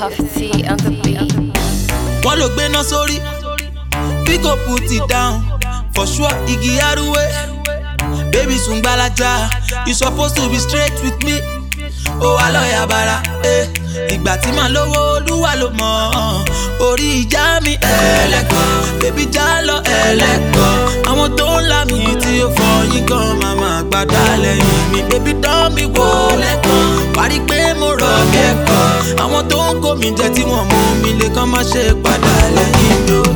Puff T on the beat. wọ́n ló gbéná sórí bí kò put it down for sure igi arúwé baby sùn gbalaja you suppose to be straight with me ó wà lọ́ọ̀yà bara eh. ìgbà tí màá lówó olúwa ló mọ̀ ọ́n. orí ìjà mi ẹlẹ́kọ̀ọ́ bébí já lọ ẹlẹ́kọ̀ọ́ àwọn tó ń là mí tí ó fọyín gan màmá gbàdá lẹ́yìn mi bébí dán mi wò lẹ́kọ̀ọ́ parí pé mo rọ̀ bí ẹ̀kọ́ àwọn tó ń kó mi jẹ tí wọ́n mú mi lè kàn má ṣe padà lẹ́yìn mi o.